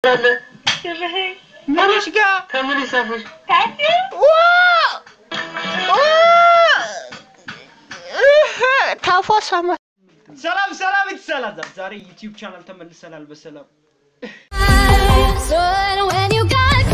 ምንሽ ጋር ከምን ይሳፍሽ ታፏ ሳማ ሰላም ሰላም ይትሰላል። ዛሬ ዩቲዩብ ቻናል ተመልሰናል በሰላም So when you got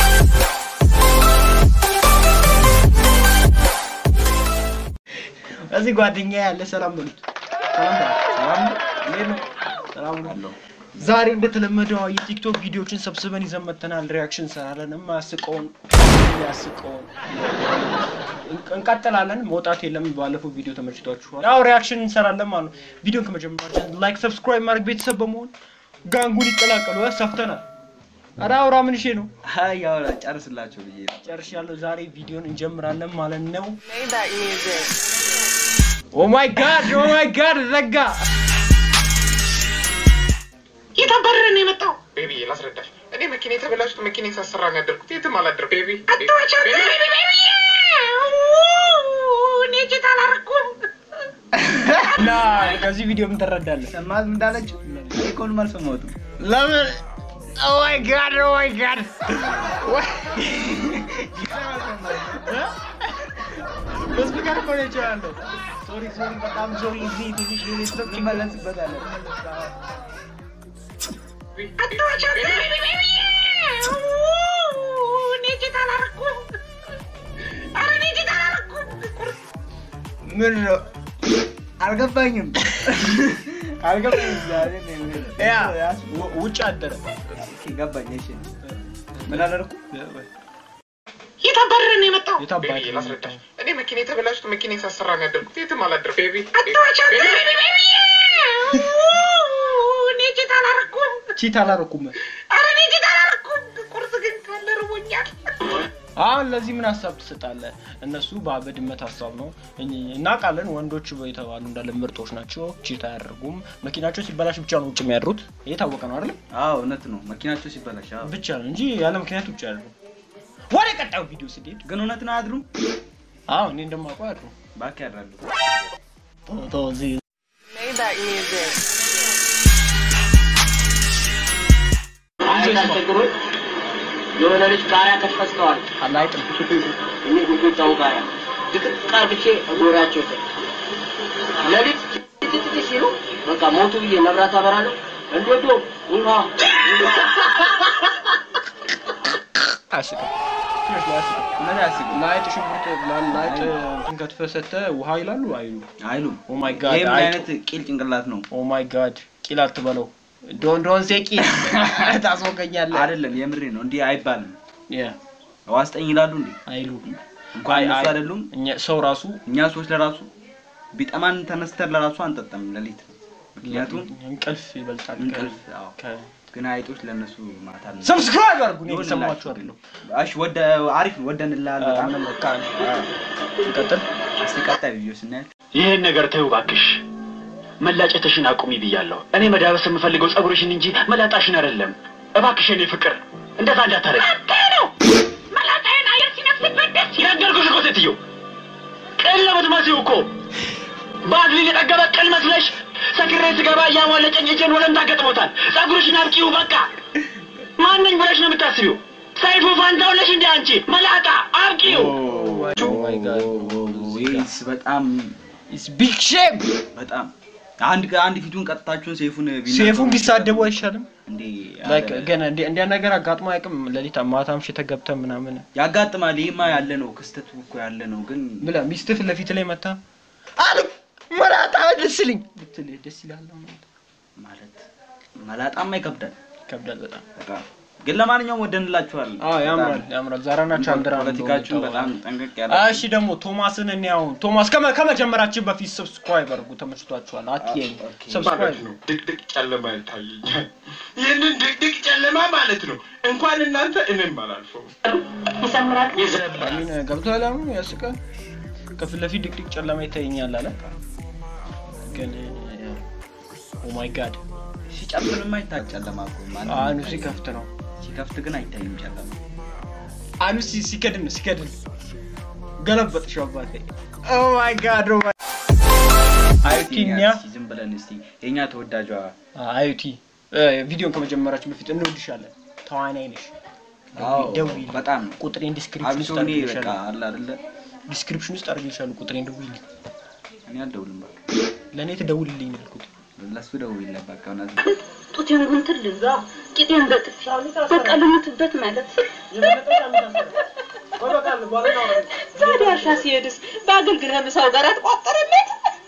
እዚህ ጓደኛ ያለ ሰላም በሉት። ሰላም በሉት። ሰላም ነው። እንዴት ነው? ሰላም ነው። ዛሬ እንደተለመደው የቲክቶክ ቪዲዮዎችን ሰብስበን ይዘን መጥተናል። ሪያክሽን እንሰራለን። የማያስቀውን የሚያስቀውን እንቀጥላለን። መውጣት የለም። ባለፈው ቪዲዮ ተመችቷችኋል። ያው ሪያክሽን እንሰራለን ማለት ነው። ቪዲዮን ከመጀመራችን ላይክ፣ ሰብስክራይብ ማድረግ ቤተሰብ በመሆን ጋንጉን ይቀላቀሉ። ሰፍተናል። ኧረ አውራ ምን እሺ ነው አይ ያው ጨርስላቸው ብዬ ነው። ጨርሻለሁ። ዛሬ ቪዲዮን እንጀምራለን ማለት ነው። ኦ ማይ ጋድ ኦ ማይ ጋድ ዘጋ። የት አባረረ ነው የመጣው? ቤቢ ላስረዳሽ። እኔ መኪና የተበላሽቶ መኪና ሳሰራ ነው ያደርኩት። የትም አላደርኩም። ቤቢ አትዋቻት። ቤቢ ቤቢ እኔ ቼት አላረኩም። እና ከዚህ ቪዲዮ ምን ትረዳለህ? ሰማት እንዳለችው ኢኮኖሚ አልሰማሁትም። ለምን ኦ ማይ ጋድ ኦ ማይ ጋድ በስፒከር እኮ ነው የቻለው። ሶሪ ሶሪ፣ በጣም ሶሪ። እዚህ ትንሽ ሌሎች እንመለስበታለን። አትዋቻት። ቤቢ ቤቢ እኔ ቼት አላረኩም። ኧረ እኔ ቼት አላረኩም። ምን ነው አልገባኝም አልገባኝም። ዛሬ ነው ያ ያስ- ው- ውጭ አደረ ኦኬ፣ ገባኝ። እሺ ምን አደረኩ? የት አባረረ ነው የመጣው? የታባቱ ቤቢ ላስረዳሽ። እኔ መኪና የተበላሽቶ መኪና ሳሰራ ነው ያደርኩት። የትም አላደርኩም። ቤቢ አትዋቻት። ቤቢ ቤቢ እኔ ቼት አላረኩም። ቺት አላረኩም። ኧረ እኔ ቼት አላረኩም። ቁርስ ግን ካለ ርቦኛል። አሁን ለዚህ ምን ሀሳብ ትሰጣለህ? እነሱ በ- በድመት ሀሳብ ነው እኝ- እናውቃለን። ወንዶች የተባሉ እንዳለ ምርጦች ናቸው። ቺት አያደርጉም። መኪናቸው ሲበላሽ ብቻ ነው ውጭ የሚያድሩት። ይሄ ታወቀ ነው አይደለም? አዎ እውነት ነው። መኪናቸው ሲበላሽ አዎ። ብቻ ነው እንጂ ያለ ምክንያት ውጭ ያድሩ። ወደ ቀጣዩ ቪዲዮ ስንሄድ ግን እውነት ነው አያድሩም። አዎ እኔ እንደማውቀው ያድሩ። እባክህ ያድራሉ። ተው ተው፣ እዚህ አይታስቸግሩን የሆነ ልጅ ቃሪያ ተፈስተዋል። አላይጥም። እኔ ጉጉጫው ቃሪያ ድቅቅ አርግቼ እጎዳቸው ስል ሌሊት ትትት ሲሉ በቃ ሞቱ ብዬ መብራት አበራለሁ። እንዶዶ ውሃ አያስቅም። ትንሽ ላይ አያስቅም። እውነት አያስቅም። ላይጥ ሽንኩርት ላ- ላይጥ እንትን ከትፈህ ሰተህ ውሃ ይላሉ አይሉ። አይሉም። ኦ ማይ ጋድ ይሄ ምን አይጡ። አይነት ቂል ጭንቅላት ነው? ኦ ማይ ጋድ ቂል አትበለው። ዶን ዶን ሴ ቂል ታስወገኛለህ። አይደለም፣ የምሬ ነው። እንዲህ አይባልም። ያ ዋስጠኝ ይላሉ እንዴ? አይሉ እንኳን አይ- እነሱ አይ- አይደሉም። እኛ ሰው ራሱ እኛ ሰዎች ለራሱ ቢጠማን ተነስተን ለራሱ አንጠጣም ሌሊት። ምክንያቱም እንቅልፍ ይበልጣል። ከ- እንቅልፍ አዎ። ከ- ግን አይጦች ለእነሱ ማታ ነው። ሰብስክራይብ አድርጉ። እኔ ይሁንላችሁ እየሰማችሁ አይደለም። እሺ፣ ወደ አሪፍ ነው። ወደንልሃል በጣም በጣም በቃ እንቀጥል። እስቲ ቀጣይ ቪዲዮ ስናያል ይህን ነገር ተይው እባክሽ። መላጨትሽን አቁሚ ብያለሁ። እኔ መዳበስ የምፈልገው ጸጉርሽን እንጂ መላጣሽን አይደለም። እባክሽ የኔ ፍቅር እንደዛ እንዳታረግ። ነው መላጣዬን አየር ሲነፍስበት ደስ ይላል። ነገርኩሽ እኮ ሴትዮ፣ ቅል ነው የምትመስዪው እኮ ባዝሊን የጠገበ ቅል መስለሽ ሰክሬ ስገባ እያሟለጨኝ እጄን ወለምታ ገጥሞታል። ጸጉርሽን አብቂው በቃ። ማነኝ ብለሽ ነው የምታስቢው? ሰይፉ ፋንታው ነሽ እንደ አንቺ መላጣ አብቂው። ኦ ማይ ጋድ ወይስ በጣም ኢትስ ቢግ ሼም። በጣም አንድ አንድ ፊቱን ቀጥታችሁን ሴፉን ቢናገሩ ሴፉን ቢሳደቡ አይሻልም? እንዴ ላይክ አለ። ገና እንደ እንዲያ ነገር አጋጥሞ አያውቅም። ሌሊት ማታም ሽተህ ገብተህ ምናምን ያጋጥማል። ይሄማ ያለ ነው፣ ክስተቱ እኮ ያለ ነው። ግን ብለህ ሚስትህ ፊት ለፊት ላይ መታ አሉ መላጣ ደስ ይልኝ ብትልህ ደስ ይላል ማለት መላጣማ ይከብዳል ይከብዳል በጣም። በጣም ግን ለማንኛውም ወደንላችኋል። አዎ ያምራል ያምራል። ዛራና ቻንድራ ነው ፖለቲካችሁን እንደውም በጣም የተባለው። ጠንቀቅ ያለ እሺ ደግሞ ቶማስን እኔ አሁን ቶማስ ከመ- ከመጀመራችን በፊት ሰብስክራይብ አድርጉ። ተመችቷችኋል? አትየኝ ኦኬ። ሰብስክራይብ ማለት ነው። ድቅድቅ ጨለማ ይታየኛል። ይህንን ድቅድቅ ጨለማ ማለት ነው እንኳን እናንተ እኔም አላልፈው። አሚን ገብቶሃል? አሁን ያስቃል። ከፊት ለፊት ድቅድቅ ጨለማ ይታየኛል አለ። ግን ኦ ማይ ጋድ ሲጨፍንማ ይታይ ጨለማ እኮ ማንም አኑ አይታይም። ሲከፍት ነው ሲከፍት ግን አይታይም ጨለማ። አኑ ሲ- ሲከድን ነው ሲከድን ገለበጥሽው አባቴ። ኦ ማይ ጋድ ኦ ማይ አዩቲኛ እስኪ ዝም ብለን እስቲ የኛ ተወዳጇ አዩቲ ቪዲዮን ከመጀመራችን በፊት እንወድሻለን ተዋናይ ነሽ። አዎ ደውዪልኝ። በጣም ነው። ቁጥሬን ዲስክሪፕሽን አብሶ ውስጥ እኔ በቃ አድርጌልሻለሁ። አለ አይደለ ዲስክሪፕሽን ውስጥ አድርጌልሻለሁ። ቁጥሬን ደውዪልኝ። እኔ አልደውልም በቃ ለእኔ ትደውልልኝ ነው ያልኩት። ለሱ ደውይለት በቃ እውነት ጡቴን ጉንትል ልዛ ቂጤን በጥፊ በቃ ልሙትበት ማለት ታዲያ እርሻ ሲሄድስ በአገልግል ምሳው ጋር አትቋጠርለት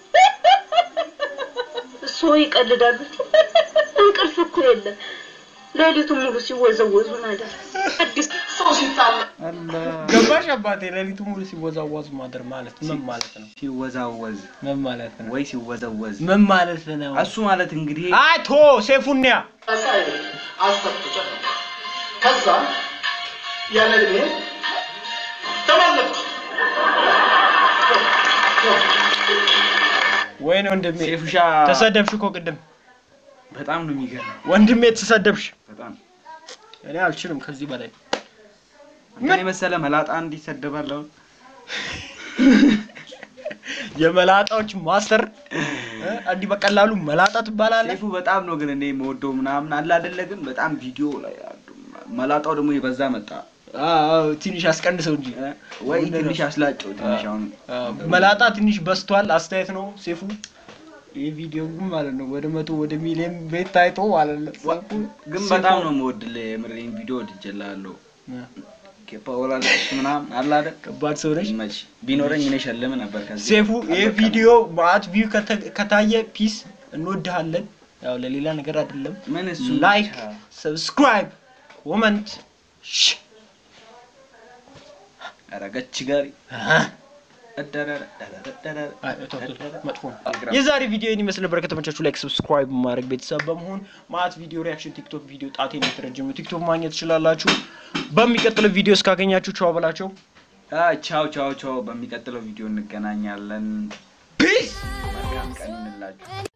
እሱ ይቀልዳሉ እንቅልፍ እኮ የለም ሌሊቱን ሙሉ ሲወዘወዙ ማደር አዲስ ሰው ሲጣላ ገባሽ አባቴ? ሌሊቱ ሙሉ ሲወዛወዝ ማደር ማለት ምን ማለት ነው? ሲወዛወዝ ምን ማለት ነው? ወይ ሲወዘወዝ ምን ማለት ነው? እሱ ማለት እንግዲህ አቶ ሴፉኒያ አሰብኩ ጨፈ ከዛ ያለ እድሜ ተመለጥኩ። ወይኔ ወንድሜ ሴፉሻ ተሰደብሽ እኮ ቅድም በጣም ነው የሚገርመው። ወንድሜ ተሰደብሽ። በጣም እኔ አልችልም ከዚህ በላይ እንትን የመሰለ መላጣ እንዲሰደባል አሁን የመላጣዎች ማስተር እ? እንዲህ በቀላሉ መላጣ ትባላለህ። ሴፉ በጣም ነው ግን እኔ የምወደው ምናምን አለ አይደለ ግን በጣም ቪዲዮ ላይ አሉ። መላጣው ደግሞ የበዛ መጣ አዎ ትንሽ አስቀንሰው እንጂ እ? ወይ ትንሽ አስላጨው ትንሽ አሁን አዎ፣ መላጣ ትንሽ በስቷል። አስተያየት ነው ሴፉ። ይህ ቪዲዮ ግን ማለት ነው ወደ መቶ ወደ ሚሊዮን ቤት ታይቶ ማለት ነው። ሴፉ ግን ሴፉ- በጣም ነው የምወድልህ የምሬን ቪዲዮ ወድጄልሃለሁ። እ፣ ኬፓወላ ምናምን አለ አይደል ከባድ ሰው ነች። መች ቢኖረኝ እኔ ሸልም ነበር ከዚህ ሴፉ ይህ ቪዲዮ ማአት ቪው ከተ- ከታየ ፒስ እንወድሃለን። ያው ለሌላ ነገር አይደለም። ምን እሱ ላይክ፣ ብቻ። ሰብስክራይብ፣ ኮመንት ኧረ ገች ጋሪ መጥፎ ነው። የዛሬ ቪዲዮ ይህን ይመስል ነበር። ከተመቻችሁ ላይክ፣ ሰብስክራይብ ማድረግ ቤተሰብ በመሆን ማአት ቪዲዮ ሪያክሽን፣ ቲክቶክ ቪዲዮ ጣቴን የተረጀሙ ቲክቶክ ማግኘት ትችላላችሁ። በሚቀጥለው ቪዲዮ እስካገኛችሁ ቻው በላቸው። ቻው ቻው ቻው። በሚቀጥለው ቪዲዮ እንገናኛለን። ፒስ መልካም ቀን ይሁንላችሁ።